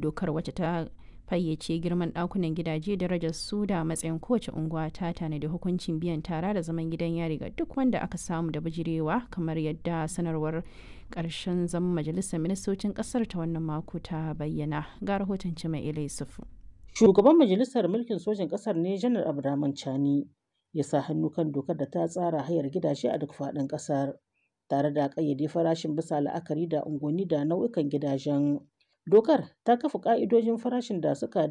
dokar wacce ta fayyace girman ɗakunan gidaje darajar su da matsayin kowace unguwa ta tanadi hukuncin biyan tara da zaman gidan yari ga duk wanda aka samu da bijirewa kamar yadda sanarwar ƙarshen zaman majalisar ministocin ƙasar ta wannan mako ta bayyana ga rahoton cima ilai sufu shugaban majalisar mulkin sojin ƙasar ne janar abdurrahman chani ya sa hannu kan dokar da ta tsara hayar gidaje a duk faɗin ƙasar tare da ƙayyade farashin bisa la'akari da unguwanni da nau'ikan gidajen dokar ta kafa ƙa'idojin farashin da suka